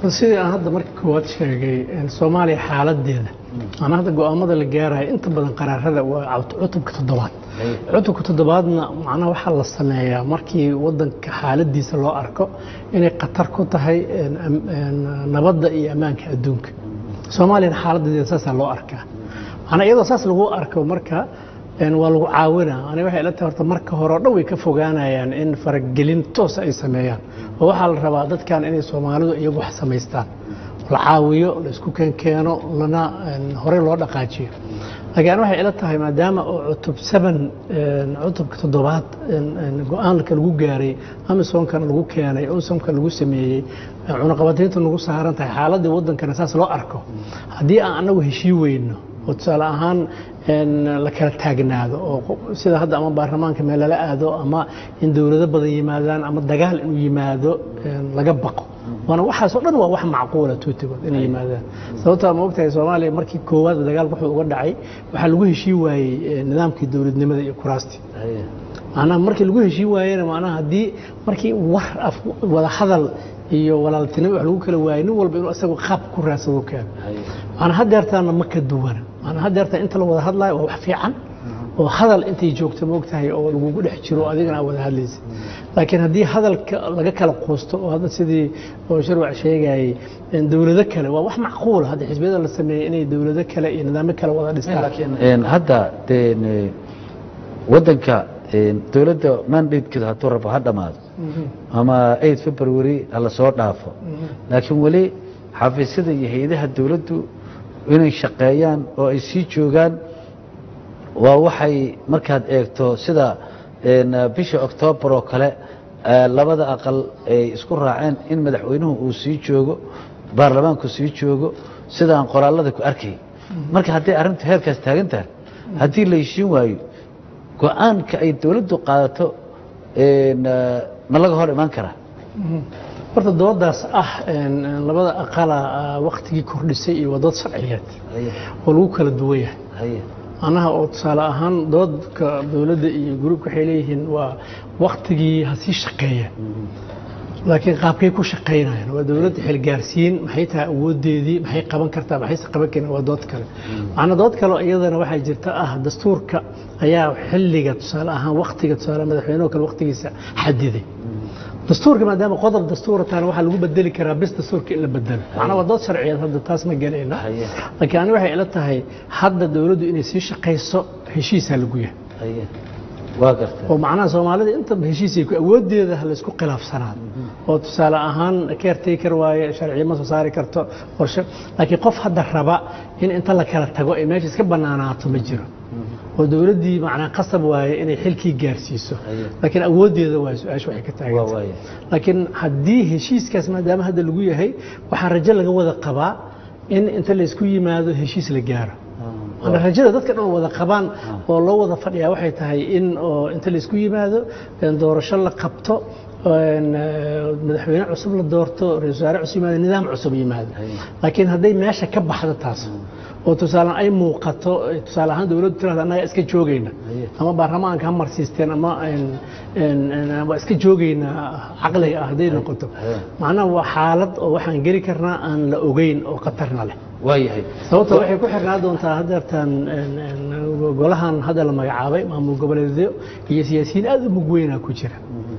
sidii aan hadda marka koowaad sheegay een, soomaaliya xaaladeeda aan hadda go'aamada la gaarayo inta badan qaraarada waa cut- cutubka toddobaad cutubka toddobaadna macnaha waxaa la sameeyaa markii wadanka xaaladiisa loo arko inay khatar ku tahay een, am- een, nabadda iyo ammaanka adduunka soomaaliyana xaaladeeda saasaa loo arkaa macnaa iyadoo saas lagu arko marka een, waa lagu caawinaa aniga waxay ila tahay horta marka hore oo dhan way ka fogaanayaan in faragelin toos ay sameeyaan oo waxaa la rabaa dadkan inay soomaalidu iyagu wax samaystaan la caawiyo la isku keenkeeno lana een, horey loo dhaqaajiyo laakiin waxay ila tahay maadaama oo cutub seven een, cutubka toddobaad een, een, go-aanka lagu gaaray amisonkana lagu keenay onsomka lagu sameeyey een, cunaqabataynta nagu saaran tahay xaaladii wadankana saas loo arko haddii aan anagu heshii weyno oo tusaale ahaan een, la kala taagnaado oo qo- sida hadda ama baarlamaanka meel lala aado ama in dowlado badan yimaadaan ama dagaal inuu yimaado een, laga baqo waana waxaas oo dhan waa wax macquula tuutigood inay yimaadaan sababtaa ma ogtahay soomaaliya markii koowaad dagaalka wuxuu uga dhacay waxaa lagu heshii waayey eh, nidaamkii dowladnimada iyo kuraastii macnaha markii lagu heshii waayena macnaha haddii markii war af wada hadal iyo walaaltinimo wax lagu kala waayay nin walba inuu isagu qaab ku raadsado keeno macnaa hadeertaana ma ka duwana macnaa hadeertaa inta la wada hadlayo waa wax fiican oo hadal intay joogto ma ogtahay oo lagugu dhex jiro adigana aa wada hadlaysa laakiin haddii hadalka laga kala quusto oo hadda sidii oo sharwac sheegayay in dowlado kale waa wax macquula hadda xisbiyada la sameeyey inay dowlado kale iyo nidaamyo kale wada dhistaan Een, hadda deen, eh, wadanka een, dowladda mandatekeedu hadduu rabo ha dhammaado ama 8 february hala soo dhaafo laakiin weli xafiisyada iyo hay-adaha dowladdu inay shaqeeyaan oo ay sii joogaan waa waxay markaad eegto sida een, bisha oktoobar oo kale eh, labada aqal ay isku raaceen in madaxweynuhu uu sii joogo baarlamaanku sii joogo sida aan qoraallada ku arkay marka haddii arrintu heerkaas taagan tahay haddii la heshiin waayo go-aanka ay dowladdu qaadato een, eh, ma laga hor imaan karaa horta doodaas ah een, een, labada aqala ah, waqtigii kordhisay iyo waa dood sharciyeed oo lagu kala duwan yahay haye macnaha oo tusaale ahaan doodka dowladda iyo gruubka waxay leeyihiin waa waktigii ha sii shaqeeya laakiin qaabkay ku shaqaynayaan waa dowladda xilgaarsiin maxay tahay awoodeedii maxay qaban kartaa maxayse qaban karin waa dood kale macnaa dood kale oo iyadana waxaa jirta ah dastuurka ayaa xilliga tusaale ahaan waktiga tusaale madaxweynuhu kale waktigiisa xadiday dastuurka maadaama qodob dastuura taana waxaa lagu bedeli karaa bis dastuurka in la bedelo macnaa waa dood sharciyeed hadda taas ma gelayna Haye. laakiin ani waxay ila tahay hadda dowladdu inay sii shaqayso heshiisaa lagu yahay haye waa gartay oo macnaha soomaalida intaba heshiisay ku awoodeeda ha laysku khilaafsanaado oo tusaale ahaan caretaker waaye sharciyo ma soo saari karto qorshe laakiin qof hadda raba in inta la kala tago ay meesha iska banaanaato ma jiro oo dowladdii macnaa qasab waaye inay xilkii gaarsiiso Haye. laakiin awoodeeda waa su-aasha waxay ka waa taagan waaye laakiin haddii heshiiskaas maadaama hadda lagu yahay waxaa rajo laga wada qabaa in inta laysku yimaado heshiis la gaaro Maana rajada dadka dhan wada qabaan oo loo wada fadhiyaa waxay tahay in oo inta laysku yimaado een doorasho la qabto een, eh, madaxweyne cusub la doorto ra-iisul wasaare cusub yimaado nidaam cusub yimaado laakiin hadday meesha ka baxdo taas oo tusaale ay muuqato eh, tusaale ahaan dowladdu tirahda annaga iska joogayna ama baarlamaanka ha marsiisteen ama een, een, een, waa iska joogayna caqliga ah hadday noqoto macnaha waa xaalad oo waxaan geli karnaa aan la ogeyn oo khatarna leh waayahay sababta waxay ku xirnaa doontaa hadeertan een, een, golahan hadda la magacaabay maamul goboleedyo iyo siyaasiyiin aad u mug weynaa ku jira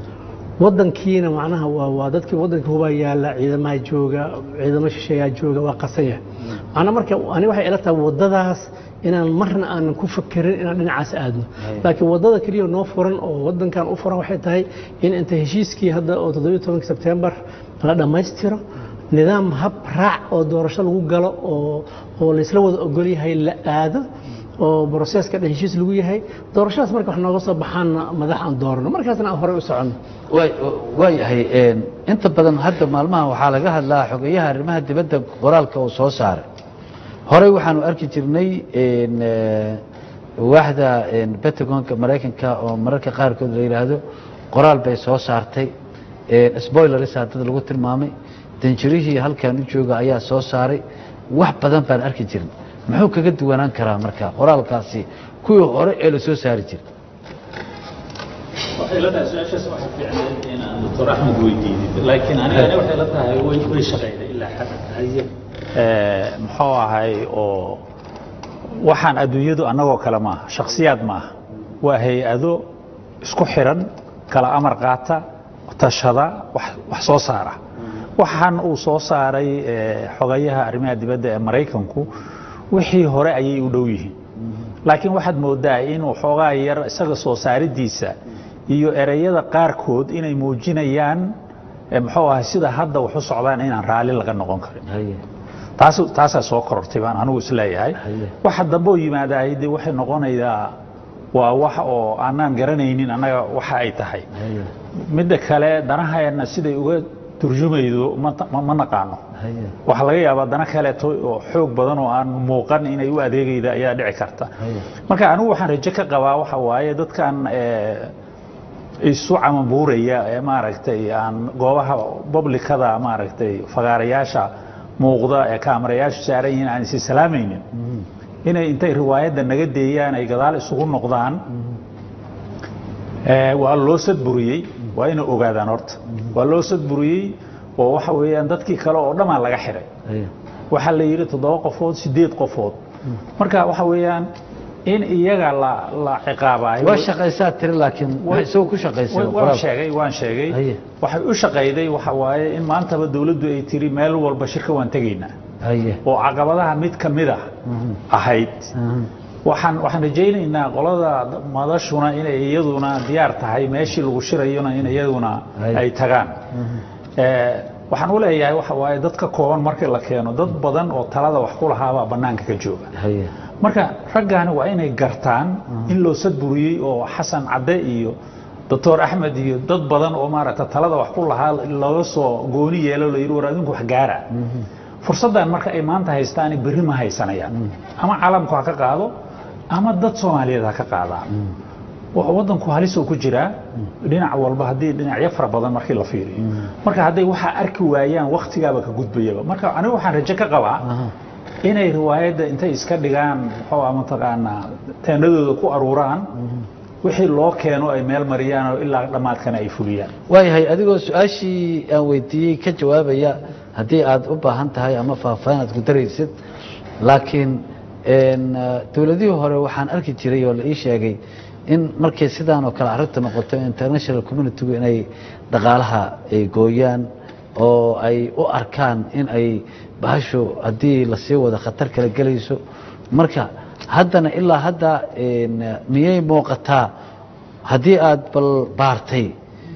wadankiina macnaha waa waa dadkii wadankii hubaa yaalla ciidamaha jooga ciidamo shisheeyaa jooga waa qasanya macnaa marka ani waxay ila tahay wadadaas inaan marna aanan ku fakerin inaan dhinacaas aadno laakiin wadada keliya noo furan oo wadankan u furan waxay tahay in inta heshiiskii hadda oo 17 sebtembar la dhammaystiro nidaam hab raac oo doorasho lagu galo oo oo laysla wada ogol yahay la aado oo broseska dhan heshiis lagu yahay doorashadaas marka wax nooga soo baxaanna madax aan doorano markaasna aan horey u soconno waay- waayahay een, inta badan hadda maalmaha waxaa laga hadlaa xogeyaha arrimaha dibadda qoraalka uu soo saaray horey waxaanu arki jirnay een, eh, waaxda een, pentagonka maraykanka oo mararka qaarkood la yidhaahdo qoraal bay soo saartay een, spoilers dad lagu tilmaamay danjirihii halkan u jooga ayaa soo saaray wax badan baan arki jirin muxuu kaga duwanaan karaa marka qoraalkaasi kuwii hore ee la soo saari jiray waxay la tahay su-aashaas waxa fiicneed inaan doctor axmed weydiinid laakiin aniga waxay la tahay way way shaqayday ilaa xadda muxuu ahay oo waxaan adduunyadu annagoo kale maaha shakhsiyaad maaha waa hay-ado isku xiran kala amar qaata tashada wax wax soo saara waxaan uu soo saaray xogayaha arrimaha dibadda ee maraykanku wixii hore ayay u dhow yihiin laakiin waxaad moodaa inuu xoogaa yar isaga soo saaridiisa iyo ereyada qaarkood inay muujinayaan muxuu ahay sida hadda wax u socdaan inaan raalli laga noqon karin taas taasaa soo korortay baan anigu isleeyahay waxa dambe oo yimaadahay dee waxay noqonayaa waa wax oo aanaan garanaynin annaga waxa ay tahay midda kale danahayna siday uga turjumaydo ma naqaano waxaa laga yaabaa dana kaleeto oo xoog badan oo aan muuqan inay u adeegayda ayaa dhici karta marka anigu waxaan rajo ka qabaa waxa waaye dadkan isu camabuuraya ee maaragtay aan goobaha publikada maaragtay fagaarayaasha muuqda ee kaamarayaashu saaran yihiin aan isi salaamaynin inay intay riwaayadda naga deeyaan ay gadaal isugu noqdaan waa loo sadburiyey waa inay ogaadaan horta waa loo sadburiyey oo waxa weeyaan dadkii kale oo dhammaa laga xiray waxaa la yidhi toddoba qofood sideed qofood marka waxa weeyaan in iyaga la la ciqaabayo waa shaqaysaa tiri laakiin isagoo ku shaqaysay waan sheegay waan sheegay waxay u shaqayday waxa waaye in maantaba dawladdu ay tiri meel walba shirka waan tegaynaa oo caqabadaha mid ka mid ah ahayd waxaan waxaan rajaynaynaa qolada madashuna inay iyaduna diyaar tahay meeshii lagu shirayona in iyaduna ay tagaan waxaan u leeyahay waxa waaye dad ka kooban markii la keeno dad badan oo talada wax ku lahaabaa bannaanka ka jooga marka raggaani waa inay gartaan in loo sadburiyey oo xasan cadde iyo doctor axmed iyo dad badan oo maaragta talada wax ku lahaa looga soo gooni yeelo la yidhi war adinku wax gaara fursaddan marka ay maanta haystaani berri ma haysanayaan ama caalamku ha ka qaado ama dad soomaaliyeed ha ka qaadaan waddanku halisoo ku jiraa dhinac walba haddii dhinacyo fara badan markii la fiiriyo marka hadday waxaa arki waayaan wakhtigaaba ka gudbayaba marka anigu waxaan rajo ka qabaa inay riwaayadda intay iska dhigaan muxuu mataqaanaa teendhadooda ku aruuraan wixii loo keeno ay meel mariyaan oo ilaa dhammaadkana ay fuliyaan waayahay adigoo su-aashii aan weydiiyey ka jawaabaya haddii aad u baahan tahay ama faahfaahin aad ku daraysid laakiin dowladihii hore waxaan arki jiray oo la ii sheegay in markay sidaan oo kale arrinta noqoto international communitygu inay dhaqaalaha ay gooyaan oo ay u arkaan in ay bahashu haddii lasii wado khatar kala gelayso marka haddana ilaa hadda miyay muuqataa haddii aad bal baartay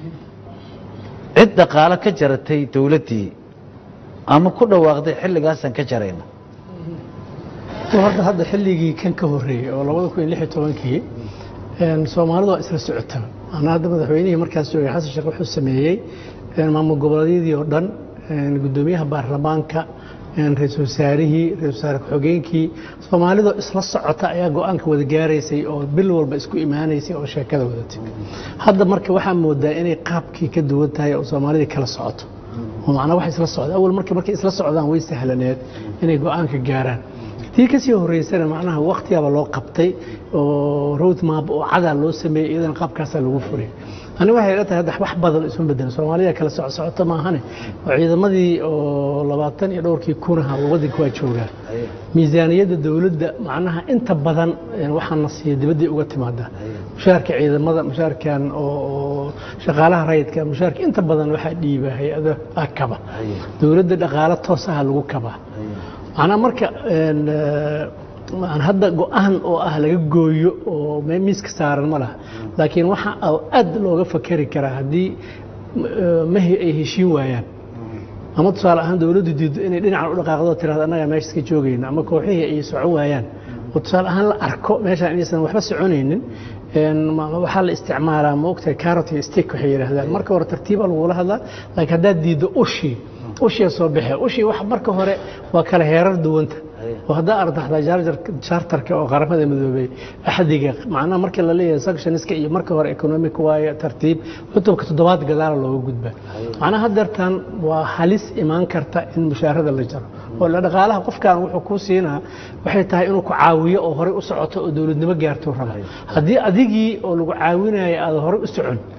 cid dhaqaalo ka jaratay dowladdii ama ku dhawaaqday xilligaasaan ka jarayna horta hadda xilligii kan ka horreeyey oo labada kun iyo lix iyo tobankii soomaalidu waa isla socota maanaa hadda madaxweynihii markaas joogay xasan sheekh wuxuu sameeyey maamul goboleedyadii oo dhan guddoomiyaha baarlamaanka ra-iisul wasaarihii ra-isul wasaare ku-xogeenkii soomaalidoo isla socota ayaa go-aanka wada gaaraysay oo bil walba isku imaanaysay oo sheekada wadatay hadda marka waxaa moodaa inay qaabkii ka duwan tahay oo soomaalidii kala socoto oo macnaa wax isla socda awal marka markay isla socdaan way sahlaneed inay go-aanka gaaraan tii kasii horeysana macnaha waktigaaba loo qabtay oo road map oo cadaa loo sameeyey iyadana qaabkaasaa lagu furay ani waxay ila tahay wax badan isma bedelin soomaalida kala soco socoto maahane oo ciidamadii oo labaatan iyo dhowrkii kunaha waddanka waa joogaan miisaaniyadda dowladda macnaha inta badan waxaana siiya dibaddii uga timaada mushaarka ciidamada mushaarkan oo shaqaalaha rayidka mushaarka inta badan waxaa dhiiba hay-ada kaba dowladda dhaqaalo toosaha lagu kabaa macnaa marka hadda go-aan oo ah laga gooyo oo miiska saaran ma laha laakiin waxa aad looga fakeri karaa haddii mahi ay heshiin waayaan ama tusaale ahaan dowladdu diiddo inay dhinacan u dhaqaaqdo tirahdo annagaa meesha iska joogayna ama kooxihii ay socon waayaan oo tusaale ahaan la arko meeshaan inaysan waxba soconaynin waxaa la isticmaalaa ma ogtahay carrot iyo stick waxay yidhaahdaan marka hore tartiiba lagula hadlaa laakiin haddaad diiddo ushii ushii soo baxee ushii wax marka hore waa kala heerar duwanta oo haddaa ardaxdaa chartarka oo qaramada midoobay axdiga macnaha marka la leeyahay sanctionska iyo marka hore economic waaye tartiib cutubka toddobaad gadaala looga gudbaa macnaha haddeertan waa halis imaan karta in mushaarada la jaro oo la dhaqaalaha qofkan wuxuu kuu siinaa waxay tahay inuu ku caawiyo oo horey u socoto oo dowladnimo gaarto raba haddii adigii oo lagu caawinayo aada horey u socon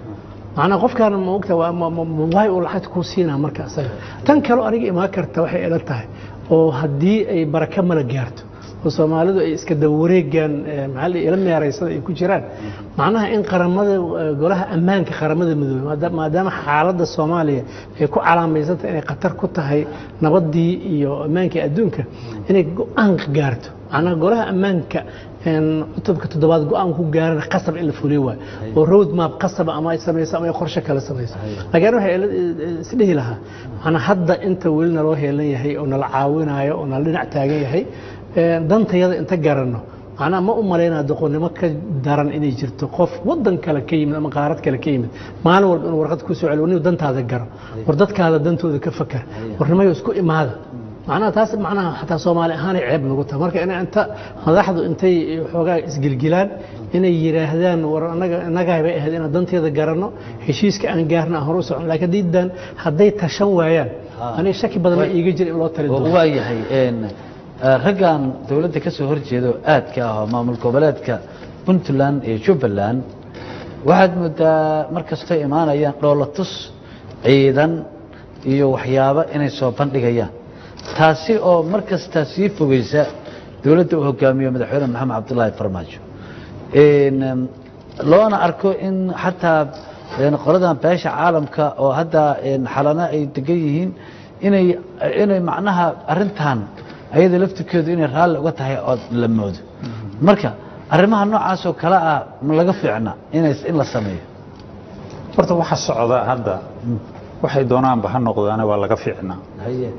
macnaa qofkaana ma ogta waa ma- ma- ma- waay uu lacagta kuu siinaa marka asaga tan kaloo aniga imaan karta waxay ila tahay oo haddii ay baraka mala gaarto oo soomaalidu ay iska daba wareegaan eh, maxaa la ila meeraysada ay ku jiraan macnaha in qaramada eh, golaha ammaanka qaramada midoobey maada- maadaama xaaladda soomaaliya ay ku calaamaysantahay inay khatar ku tahay nabadii iyo ammaankii adduunka inay go-aan gaarto macnaha golaha ammaanka een, cutubka toddobaad go-aan ku gaarana qasab in la fuliyo waay oo road map qasaba ama ay samayso ama ay qorshe kale samayso laakiin waxay ila- isdhihi lahaa macnaa hadda inta weli naloo heelan yahay oo nala caawinayo oo nala dhinac taagan yahay een, dantayada inta garanno macnaha ma u malaynaa doqonnimo ka daran inay jirto qof wadan kale ka yimid ama qaarad kale ka yimid maalin walba inuu warqad ku soo celiyo nin dantaada garo war dadkaada dantooda ka fakar warnimayo isku imaada macnaha taas macnaha xataa soomaali ahaanay ceeb nagu tahay marka inay inta madaxdu intay xoogaa isgilgilaan inay yidhaahdaan war anaga inagaay bay ahayd inaan danteeda garanno heshiiska aan gaarna aan hor u socon laakiin diidan hadday tashan waayaan aniga shaki badan ma iiga jira in loo tali oo doono waa yahay een, eh, raggan dowladda ka soo horjeeda oo aadka ah oo maamul goboleedka puntland iyo jubbaland waxaad moodaa mar kastoo imaanayaan dhoolatus ciidan iyo waxyaabo inay soo bandhigayaan taasi oo mar kasta sii fogeysa dowladda uu hogaamiyo madaxweyne maxamed cabdulaahi farmaajo Een, em, loona arko in xataa een, qoladan beesha caalamka oo hadda een, xalana ay degan yihiin inay inay macnaha arintan ayada laftirkeedu inay raalli uga tahay oo la moodo marka arrimaha noocaas oo kale ah ma laga fiicna inay in la sameeyo horta waxa socda hadda waxay doonaanba ha noqdaane waa laga fiicnaa haye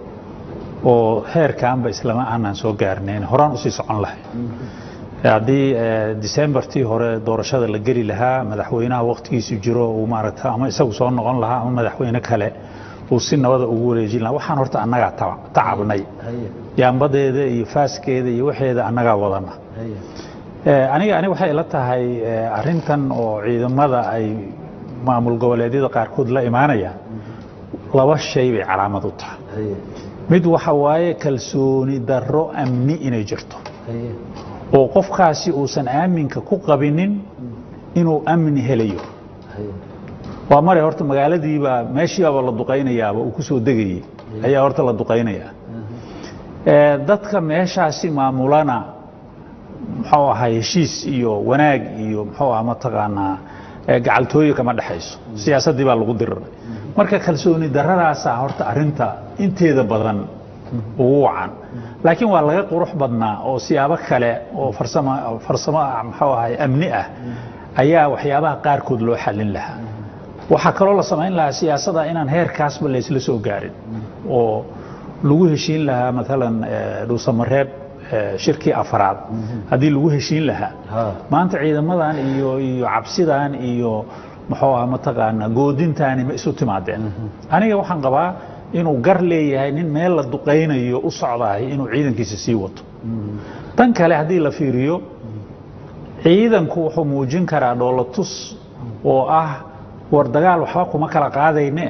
oo heerkaanba islama aanan soo gaarnayn horaan usii socon lahay haddii eh, decembertii hore doorashada la geli lahaa madaxweynaha waqtigiisu jiro uu maaragta ama isagu soo noqon lahaa ama madaxweyne kale uu si nabada ugu wareejin lahaa waxaan horta annagaa taba- tacabnay haye yaambadeeda iyo faaskeeda iyo waxeeda annagaa wadana haye Eh, aniga aniga waxay ila tahay eh, arrintan oo ciidamada ay maamul goboleedyada qaarkood la imaanayaan laba shay bay calaamad u tahay haye mid waxa waaye kalsooni darro amni inay jirto haye oo qofkaasi uusan aaminka ku qabinin inuu amni helayo haye waa mare horta magaaladiiba meeshiibaaba la duqaynayaaba uu ku soo degayey ayaa horta la duqaynayaa Eh, dadka meeshaasi maamulana muxuu ahaa heshiis iyo wanaag iyo muxuu ahaa mataqaanaa eh, gacaltooyo kama dhexayso siyaasaddii baa lagu diriray marka kalsooni darradaasaa horta arrinta inteeda badan ugu wacan laakiin waa laga qurux badnaa oo siyaabo kale oo farsamo farsamo ah muxuu ahay amni ah ayaa waxyaabaha qaarkood loo xallin lahaa waxaa kaloo la samayn lahaa siyaasada inaan heerkaasba laysla soo gaarin oo lagu heshiin lahaa maalan eh, dhuusamareeb eh, shirkii afraad haddii lagu heshiin lahaa ha maanta ciidamadan iyo iyo cabsidan iyo muxuu ah mataqaanaa goodintaani ma isu timaadeen aniga waxaan qabaa inuu gar leeyahay nin meel la duqaynayo u socdahay inuu ciidankiisa sii wato tan kale haddii la fiiriyo ciidanku wuxuu muujin karaa dhoolatus oo ah war dagaal waxba kuma kala qaadayne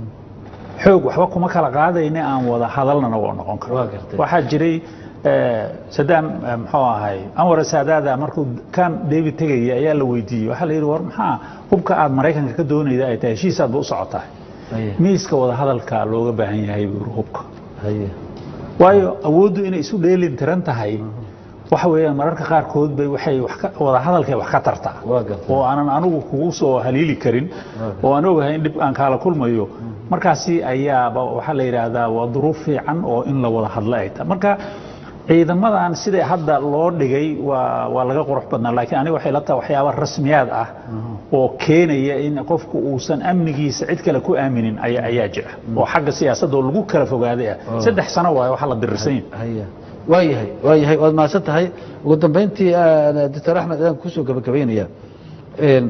xoog waxba kuma kala qaadayne aan wada hadalnana waa noqon karo Waa gartay. waxaa jiray eh, sadaam eh, muxuu ahay anwar saadaada markuu kan david tegaya ayaa la weydiiyey waxaa la yidhi war maxaa hubka aad maraykanka ka doonayda ay tahay heshiisaadba u socotaa haye miiska wada hadalka looga baahan yahay buu yidhi hubka haye waayo awooddu inay isu dheelin tiran tahay waxa weeyaan mararka qaarkood bay waxay wax ka wada hadalkay wax ka tartaa waa gartay oo aanan anigu kugu soo haliili karin oo aan ogahay in dhib aan kaala kulmayo markaasi ayaaba waxaa la yidhaahdaa waa duruuf fiican oo in la wada hadlo ay tahay marka ciidamadan sida hadda loo dhigay waa waa laga qurux badnaa laakiin aniga waxay la tahay waxyaaba rasmiyaad ah oo keenaya in qofku uusan amnigiisa cid kale ku aaminin ayaa ayaa jira oo xagga siyaasadda oo lagu kala fogaaday ah saddex sano waaye waxa la dirirsan yahay haya waa yahay waa yahay waad mahadsan tahay ugu dambeyntii ah, doctor axmed ayaan kusoo gabagabaynaya Een,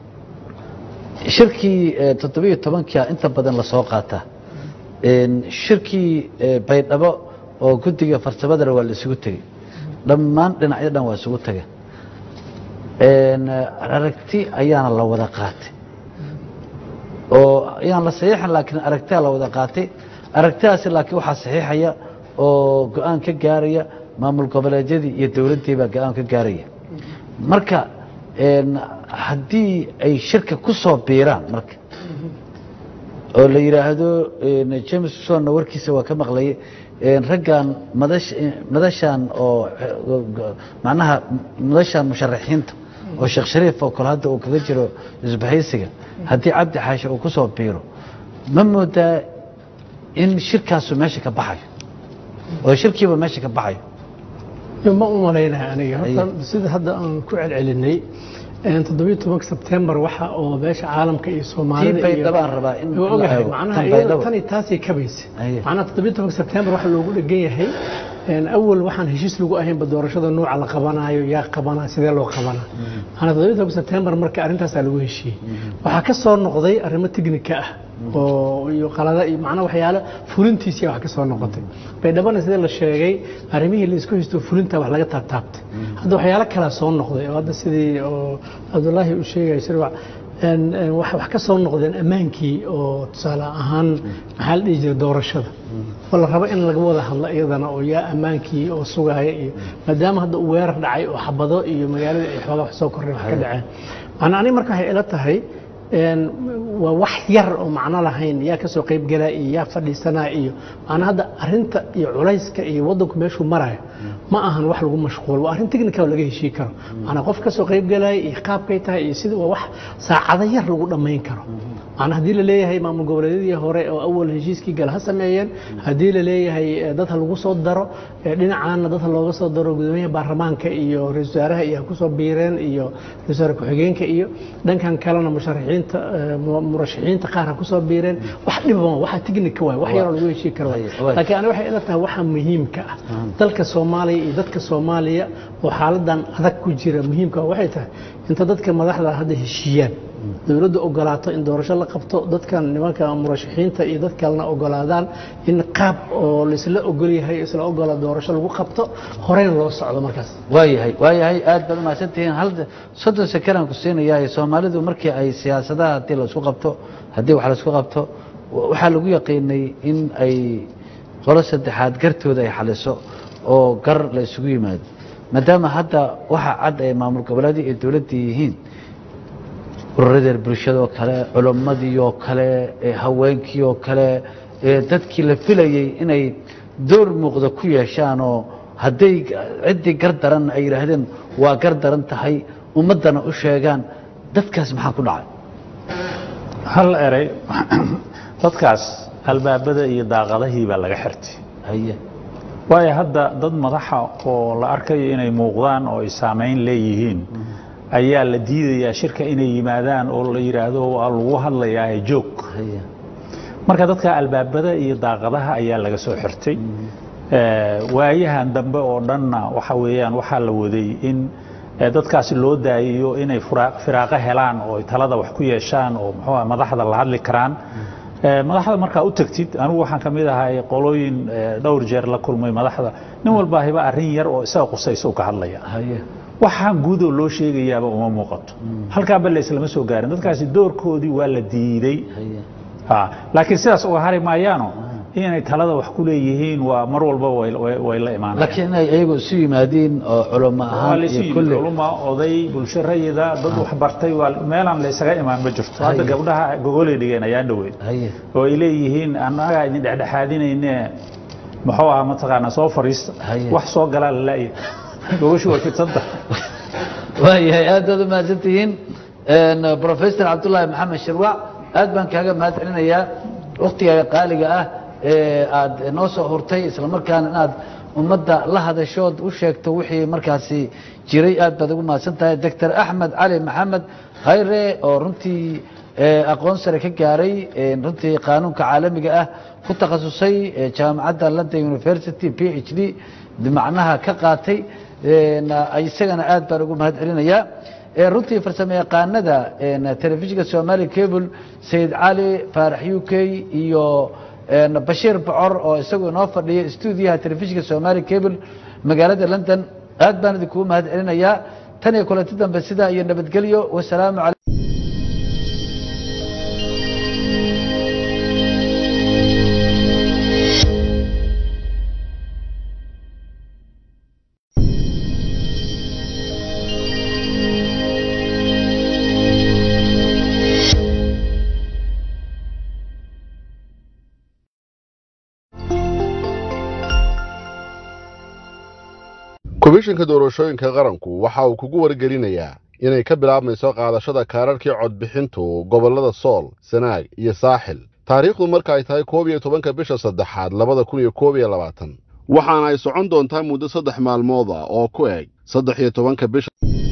shirkii eh, toddobiyo tobankia inta badan lasoo qaata Een, shirkii eh, baydhabo oo guddiga farsamadana waa la isugu tegey dhammaan dhinacyo dhan waa isugu tegeen Een, eh, aragti ayaana la wada qaatay oo ayaan la saxiixan laakiin aragtiyaa la wada qaatay aragtidaasi laakiin waxaa saxiixaya oo go-aan ka gaaraya maamul goboleedyadii iyo dowladdii baa go-aan ka gaaraya marka een, haddii ay shirka ku soo biiraan marka oo la yidhaahdo een, james sonna warkiisa waa ka maqlayay een, raggan madash- madashan oo eh, macnaha madashan musharaxiinta oo sheekh shariif oo kale hadda uu kaga jiro isbahaysiga haddii cabdi xaashi uu ku soo biiro ma moodaa in shirkaasu meesha ka baxayo oo shirkiiba meesha ka baxayo Yo, ma u malaynahay aniga Aye. horta sida hadda aan ku celcelinay een, toddobiyo tobanka sebtembar waxa oo beesha caalamka iyo soomaalida tii bay iyo- dabaan rabaa in Waa la ogahay eego. macnaha Tan iyada baydhabo. tani taasay kabaysa Aye. macnaha toddobiyo tobanka sebtembar waxa loogu dhegan yahay een, awal waxaan heshiis lagu ahaynba doorashada nuuca la qabanayo yaa qabanaa sidee loo qabanaa macnaha toddobiyo tobanka sebtembar marka arrintaasaa lagu heshiiyey waxaa ka soo noqday arrimo teknika ah oo iyo qalada iyo macnaha waxyaalo fulintiisii wax ka soo noqotay baydhabana sida la sheegay arrimihii la isku haysto fulinta wax laga taabtaabtay hadda waxyaalo kala soo noqday oo hadda sidii oo cabdullaahi uu sheegay shirwac een, een, wax wax ka soo noqdeen ammaankii oo tusaale ahaan maxaa la dhihi jiray doorashada oo la rabo in laga wada hadlo iyadana oo yaa ammaankii oo sugaaya iyo maadaama hadda uu weerar dhacay oo xabado iyo magaalada ay xoogaa wax soo korreen wax ka dhaceen macnaa aniga marka waxay ila tahay een, waa wax yar oo macno lahayn yaa ka soo qayb galaa iyo yaa fadhiisanaa iyo macnaa hadda arrinta iyo culayska iyo waddanku meeshuu marayo ma ahan wax lagu mashquul waa arrin technical oo laga heshii karo macnaa qof ka soo qayb galaya iyo qaabkay tahay iyo sida waa wax saacado yar lagu dhammayn karo macnaa haddii la leeyahay maamul goboleedyadii hore oo awal heshiiskii gal ha sameeyeen haddii la leeyahay eh, dad ha lagu soo daro eh, dhinacaana dad ha looga soo daro gudoomiyaha baarlamaanka iyo ra-iisul wasaaraha iyo ha ku soo biireen iyo ra-isul wasaare ku-xigeenka iyo dhankan kalena musharaxiinta eh, mu- murashaxiinta qaar ha ku soo biireen wax dhiba ma waxa technica waay wax yaroo lagu heshii karo waay. Waay. laakiin aniga waxay ila tahay waxa muhiimka ah dalka soomaaliya iyo dadka soomaaliya oo xaaladan adag ku jira muhiimka ah waxay tahay inta dadka madaxda hadda heshiiyaan dowladda ogolaato in doorasho la qabto dadkan nimanka murashaxiinta iyo dad kalena ogolaadaan in qaab oo laisla ogol yahay isla ogola doorasho lagu qabto horeyna loo socdo markaas waayahay waayahay aad baad umahadsantihiin hal soddon sekanaan ku siinayaa soomaalidu markii ay siyaasadaha haddii laisku qabto haddii wax laisku qabto waxaa lagu yaqiinay in ay qolo saddexaad gartooda ay xaliso oo gar la isugu yimaado maadaama hadda waxa cad ay maamul goboleedii iyo dowladdii yihiin ururadeer bulshada oo kale culimmadii oo kale ee haweenkii oo kale ee dadkii la filayey inay door muuqda ku yeeshaan oo hadday ciddii gar daran ay yidhaahdeen waa gar daran tahay ummaddana u sheegaan dadkaas maxaa ku dhacay hal erey dadkaas albaabada iyo daaqadahii baa laga xirtay haye waayo hadda dad madaxa oo la arkayo inay muuqdaan oo ay saamayn leeyihiin ayaa la diidayaa shirka inay yimaadaan oo la yidhaahdo waa lagu hadlayaa joog haye marka dadka albaabada iyo daaqadaha ayaa laga soo xirtay Eh, waayahan dambe oo dhanna waxa weeyaan waxaa la waday in eh, dadkaasi loo daayiyo inay fura- firaaqo helaan oo ay talada wax ku yeeshaan oo muxuu ah madaxda la hadli karaan Eh, madaxda markaa u tagtid anigu waxaan ka mid ahay qolooyin eh, dhowr jeer la kulmay madaxda nin walba hiba arrin yar oo isaga qusaysa u ka hadlaya haye waxaan guudoo loo sheegayaaba uma muuqato halkaaba la islama soo gaarin dadkaasi doorkoodii waa la diiday haye Ha, laakiin sidaas uga hari maayaano inay talada wax ku leeyihiin waa mar walba way way- way la imaanayaan laakiin inay iyagu isu yimaadiin oo culamo waa ahaan laysu iyo yimid kulli culuma oday bulsho rayida dad wax bartay waa meelaan laysaga imaan ma jirto hadda Haye. gabdhaha gogolay dhigeen ayaan dhaweyn haye oo ay leeyihiin annagaa idin dhexdhexaadinayne muxuu ahaa mataqaanaa soo fariista Haye. wax soo galaa la laaya gogoshu way fidsanta waayahay aad baad umahadsantihiin professor cabdullaahi maxamed shirwac aad baan kaaga mahad celinayaa waktigaaga qaaliga ah ee aad noo soo hurtay islamarkaana inaad ummadda la hadashood u sheegto wixii markaasi jiray aad baad ugu mahadsan tahay doctor axmed cali maxamed khayre oo runtii ee, aqoon sare ka gaaray ee, runtii qaanuunka caalamiga ah ku takhasusay ee, jaamacadda london university p h d macnaha ka qaatay een, isagana aad baan ugu mahad celinayaa ee, runtii farsamo yaqaanada een, telefishinka somali cable sayid cali faarax u k iyo een, bashiir bocor oo isagu inoo fadhiya stuudiyaha telefishinka somali cable magaalada london aad baan idinkugu mahad celinayaa tan iyo kulanti dambe sidaa iyo nabadgelyo wasalaamu calaykum komishinka doorashooyinka qaranku waxa uu kugu wargelinayaa inay ka bilaabmayso qaadashada kaararkii codbixintu gobollada sool sanaag iyo saaxil taariikhdu marka ay tahay koob iyo tobanka bisha saddexaad labada kun iyo koob iyo labaatan waxaana ay socon doontaa muddo saddex maalmood ah oo ku eg saddex iyo tobanka bisha